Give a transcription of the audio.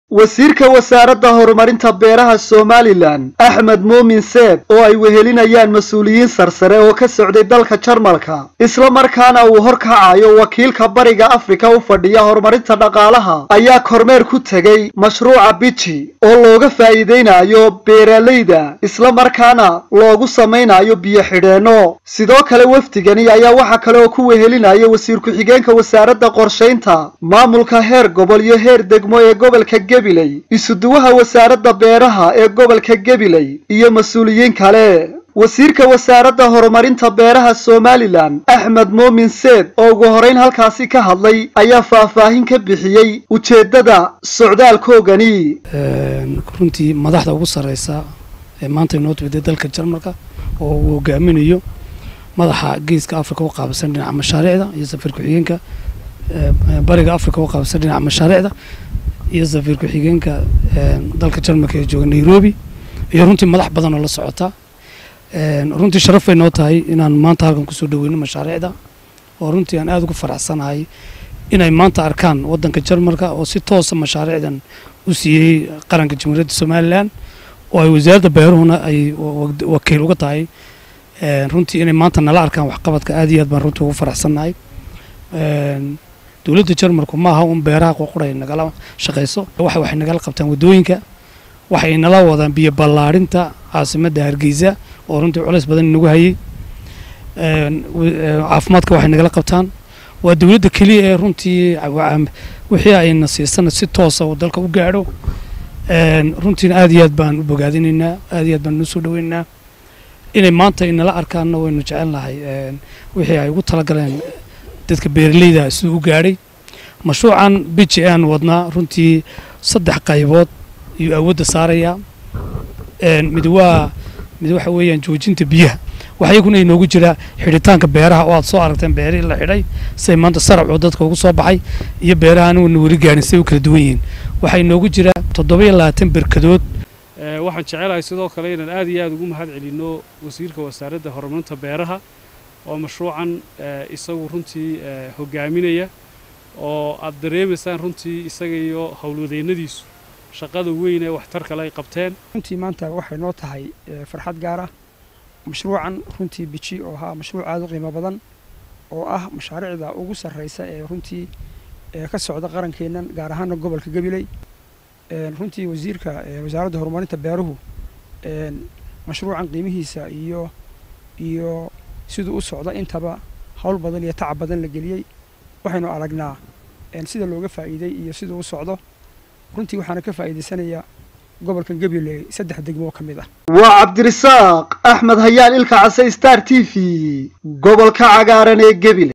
wasiirka wasaaradda horumarinta beeraha somalilan axmed muumin seeb oo ay wehelinayaan mas-uuliyiin sarsare oo ka socday dalka jarmalka isla markaana uu horkacayo wakiilka bariga afrika u fadhiya horumarinta dhaqaalaha ayaa kormeer ku tegey mashruuca biji oo looga faa'iideynayo beeralayda isla markaana loogu samaynayo biyo xidheenno sidoo kale wafdigani ayaa waxaa kale oo ku wehelinaya wasiir ku-xigeenka wasaaradda qorshaynta maamulka heer gobol iyo heer degmo ee gobolka gabiley isuduwaha wasaaradda beeraha ee gobolka gabiley iyo mas-uuliyiin kale wasiirka wasaaradda horumarinta beeraha somalilan axmed muumin seed oo ugu horeyn halkaasi ka hadlay ayaa faahfaahin ka bixiyey ujeeddada socdaalkoogani runtii madaxda ugu sarreysa ee maanta inoo timida dalka jarmalka oo uu hogaaminayo madaxa geeska africa u qaabilsan dhinaca mashaariicda iyo safiir ku-xigeenka bariga africa u qaabilsan dhinaca mashaariicda iyo safiir ku-xigeenka dalka jarmalka ee jooga nairobi iyo runtii madax badan oo la socota runtii sharaf bay noo tahay inaan maanta halkan kusoo dhaweyno mashaariicda oo runtii aan aada ugu faraxsanahay inay maanta arkaan waddanka jarmalka oo si toosa mashaariicdan u siiyey qaranka jamhuuriyadda somalilan oo ay wasaaradda beeruhuna ay wakiil uga tahay runtii inay maanta nala arkaan waxqabadka aad iyo aad baan runtii ugu faraxsannahay dowladda jarmalku ma aha un beeraha qoqoray nagala shaqayso waxa waxay nagala qabtaan waddooyinka waxay nala wadaan biyo ballaarinta caasimadda hargeysa oo runtii culays badan inagu hayey caafimaadka waxay nagala qabtaan waa dowladda keliya ee runtii wixii ayna siisana si toosa oo dalka u gaadho runtiina aad iyo aad baan u bogaadinaynaa aad iyo aad baan noo soo dhaweynaynaa inay maanta inala arkaanna waynu jecelnahay wixii ay ugu talagaleen dadka beeralayda siduu u gaadhay mashruucan biji aan wadnaa runtii saddex qaybood ayuu awoodda saarayaa mid waa mid waxa weeyaan joojinta biyaha waxa iyaguna inoogu jira xidhitaanka beeraha oo aad soo aragteen beerihii la xidhay siday maanta saracoo dadka ugu soo baxay iyo beeraha aniguna weli gaarin siday u kala duwan yihiin waxaa inoogu jira toddoba iyo labaatan berkadood waxaan jecelahay sidoo kale inaan aad iyo aad ugu mahad celinno wasiirka wasaaradda horumarinta beeraha oo mashruucan isagu runtii hogaaminaya oo aad dareemaysaan runtii isaga iyo howlwadeennadiisu shaqada weyn ee waxtar kale ay qabteen runtii maanta waxay noo tahay farxad gaar ah mashruucan runtii biji oo ahaa mashruuc aada u qiimo badan oo ah mashaariicda ugu sarreysa ee runtii ka socda qarankeennan gaar ahaana gobolka gabiley runtii wasiirka wasaaradda horumarinta beeruhu mashruucan qiimihiisa iyo iyo siduu u socda intaba howl badan iyo tacab badan la geliyey waxaynu aragnaa sida looga faa'iiday iyo siduu u socdo runtii waxaana ka faa'iidaysanayaa gobolkan gabiley saddex degmoo ka mid ah waa cabdirasaaq axmed hayaal ilka case star t v gobolka cagaaran ee gebile